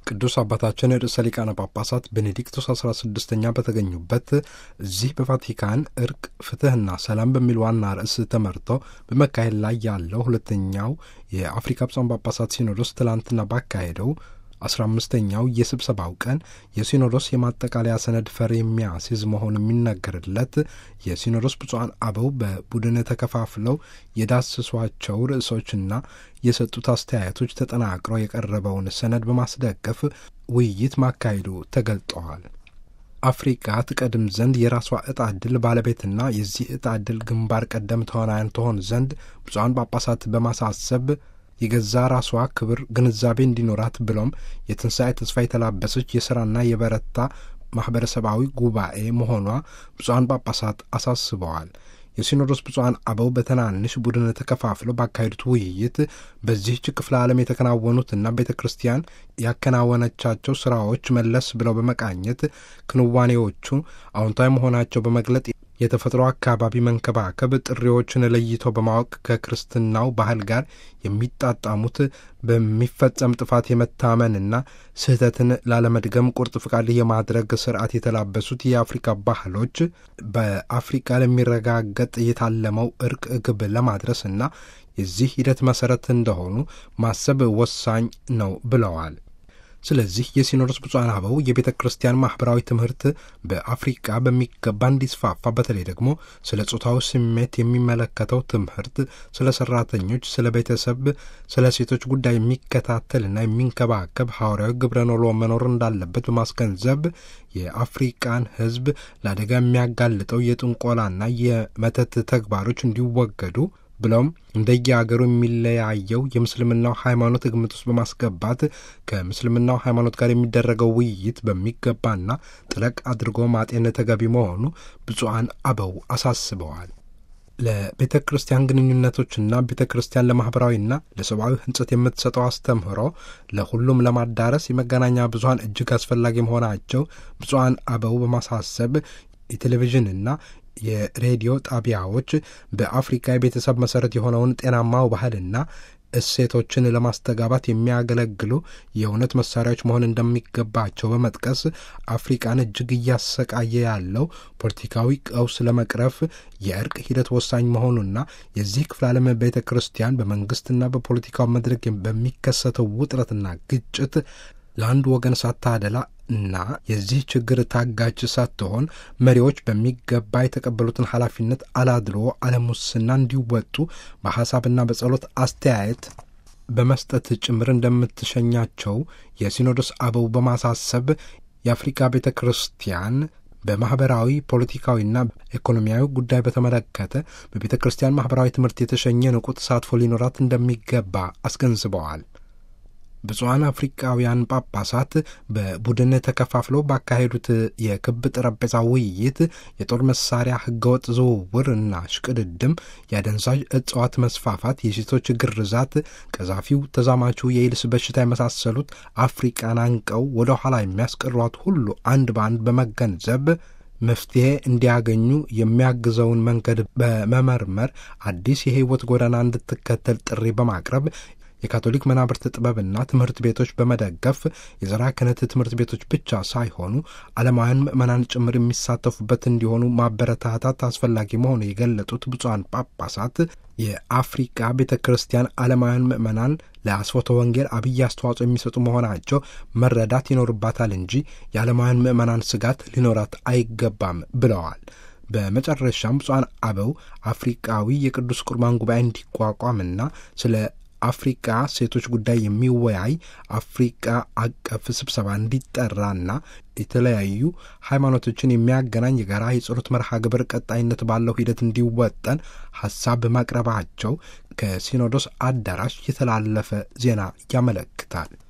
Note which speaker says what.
Speaker 1: ቅዱስ አባታችን ርዕሰ ሊቃነ ጳጳሳት ቤኔዲክቶስ 16ኛ በተገኙበት እዚህ በቫቲካን እርቅ፣ ፍትሕና ሰላም በሚል ዋና ርዕስ ተመርቶ በመካሄድ ላይ ያለው ሁለተኛው የአፍሪካ ብፁዓን ጳጳሳት ሲኖዶስ ትላንትና ባካሄደው አስራ አምስተኛው የስብሰባው ቀን የሲኖዶስ የማጠቃለያ ሰነድ ፈር የሚያስይዝ መሆኑ የሚነገርለት የሲኖዶስ ብፁዓን አበው በቡድን ተከፋፍለው የዳሰሷቸው ርዕሶችና የሰጡት አስተያየቶች ተጠናቅሮ የቀረበውን ሰነድ በማስደገፍ ውይይት ማካሄዱ ተገልጠዋል። አፍሪካ ትቀድም ዘንድ የራሷ ዕጣ ዕድል ባለቤትና የዚህ ዕጣ ዕድል ግንባር ቀደም ተዋናያን ትሆን ዘንድ ብፁዓን ጳጳሳት በማሳሰብ የገዛ ራሷ ክብር ግንዛቤ እንዲኖራት ብሎም የትንሣኤ ተስፋ የተላበሰች የሥራና የበረታ ማኅበረሰባዊ ጉባኤ መሆኗ ብፁዓን ጳጳሳት አሳስበዋል። የሲኖዶስ ብፁዓን አበው በትናንሽ ቡድን ተከፋፍለው ባካሄዱት ውይይት በዚህች ክፍለ ዓለም የተከናወኑትና ቤተ ክርስቲያን ያከናወነቻቸው ሥራዎች መለስ ብለው በመቃኘት ክንዋኔዎቹ አዎንታዊ መሆናቸው በመግለጥ የተፈጥሮ አካባቢ መንከባከብ ጥሪዎችን ለይቶ በማወቅ ከክርስትናው ባህል ጋር የሚጣጣሙት በሚፈጸም ጥፋት የመታመንና ስህተትን ላለመድገም ቁርጥ ፍቃድ የማድረግ ስርዓት የተላበሱት የአፍሪካ ባህሎች በአፍሪካ ለሚረጋገጥ የታለመው እርቅ ግብ ለማድረስና የዚህ ሂደት መሰረት እንደሆኑ ማሰብ ወሳኝ ነው ብለዋል። ስለዚህ የሲኖዶስ ብፁዓን አበው የቤተ ክርስቲያን ማኅበራዊ ትምህርት በአፍሪቃ በሚገባ እንዲስፋፋ በተለይ ደግሞ ስለ ጾታዊ ስሜት የሚመለከተው ትምህርት፣ ስለ ሠራተኞች፣ ስለ ቤተሰብ፣ ስለ ሴቶች ጉዳይ የሚከታተልና የሚንከባከብ ሐዋርያዊ ግብረ ኖሎ መኖር እንዳለበት በማስገንዘብ የአፍሪቃን ሕዝብ ለአደጋ የሚያጋልጠው የጥንቆላና የመተት ተግባሮች እንዲወገዱ ብለውም እንደየአገሩ የሚለያየው የምስልምናው ሃይማኖት ግምት ውስጥ በማስገባት ከምስልምናው ሃይማኖት ጋር የሚደረገው ውይይት በሚገባና ጥለቅ አድርጎ ማጤን ተገቢ መሆኑ ብፁዓን አበው አሳስበዋል። ለቤተ ክርስቲያን ግንኙነቶችና ቤተ ክርስቲያን ለማኅበራዊና ለሰብአዊ ሕንጸት የምትሰጠው አስተምህሮ ለሁሉም ለማዳረስ የመገናኛ ብዙኃን እጅግ አስፈላጊ መሆናቸው ብፁዓን አበው በማሳሰብ የቴሌቪዥንና የሬዲዮ ጣቢያዎች በአፍሪካ የቤተሰብ መሠረት የሆነውን ጤናማው ባህልና እሴቶችን ለማስተጋባት የሚያገለግሉ የእውነት መሳሪያዎች መሆን እንደሚገባቸው በመጥቀስ አፍሪቃን እጅግ እያሰቃየ ያለው ፖለቲካዊ ቀውስ ለመቅረፍ የእርቅ ሂደት ወሳኝ መሆኑና የዚህ ክፍለ ዓለም ቤተ ክርስቲያን በመንግሥትና በፖለቲካው መድረክ በሚከሰተው ውጥረትና ግጭት ለአንድ ወገን ሳታደላ እና የዚህ ችግር ታጋጅ ሳትሆን መሪዎች በሚገባ የተቀበሉትን ኃላፊነት አላድሎ አለሙስና እንዲወጡ በሐሳብና በጸሎት አስተያየት በመስጠት ጭምር እንደምትሸኛቸው የሲኖዶስ አበው በማሳሰብ የአፍሪካ ቤተ ክርስቲያን በማኅበራዊ ፖለቲካዊና ኢኮኖሚያዊ ጉዳይ በተመለከተ በቤተ ክርስቲያን ማኅበራዊ ትምህርት የተሸኘ ንቁ ተሳትፎ ሊኖራት እንደሚገባ አስገንዝበዋል። ብፁዓን አፍሪካውያን ጳጳሳት በቡድን ተከፋፍለው ባካሄዱት የክብ ጠረጴዛ ውይይት የጦር መሳሪያ ሕገወጥ ዝውውር እና ሽቅድድም፣ የአደንዛዥ እጽዋት መስፋፋት፣ የሴቶች ግርዛት፣ ቀዛፊው ተዛማቹ የኤድስ በሽታ የመሳሰሉት አፍሪቃን አንቀው ወደ ኋላ የሚያስቀሯት ሁሉ አንድ በአንድ በመገንዘብ መፍትሔ እንዲያገኙ የሚያግዘውን መንገድ በመመርመር አዲስ የሕይወት ጎዳና እንድትከተል ጥሪ በማቅረብ የካቶሊክ መናብርት ጥበብና ትምህርት ቤቶች በመደገፍ የዘራ ክህነት ትምህርት ቤቶች ብቻ ሳይሆኑ ዓለማውያን ምዕመናን ጭምር የሚሳተፉበት እንዲሆኑ ማበረታታት አስፈላጊ መሆኑ የገለጡት ብፁዓን ጳጳሳት የአፍሪቃ ቤተ ክርስቲያን ዓለማውያን ምዕመናን ለአስፎተ ወንጌል አብይ አስተዋጽኦ የሚሰጡ መሆናቸው መረዳት ይኖርባታል እንጂ የዓለማውያን ምዕመናን ስጋት ሊኖራት አይገባም ብለዋል። በመጨረሻም ብፁዓን አበው አፍሪቃዊ የቅዱስ ቁርባን ጉባኤ እንዲቋቋምና ስለ አፍሪቃ ሴቶች ጉዳይ የሚወያይ አፍሪቃ አቀፍ ስብሰባ እንዲጠራና የተለያዩ ሃይማኖቶችን የሚያገናኝ የጋራ የጸሎት መርሃ ግብር ቀጣይነት ባለው ሂደት እንዲወጠን ሀሳብ ማቅረባቸው ከሲኖዶስ አዳራሽ የተላለፈ ዜና ያመለክታል።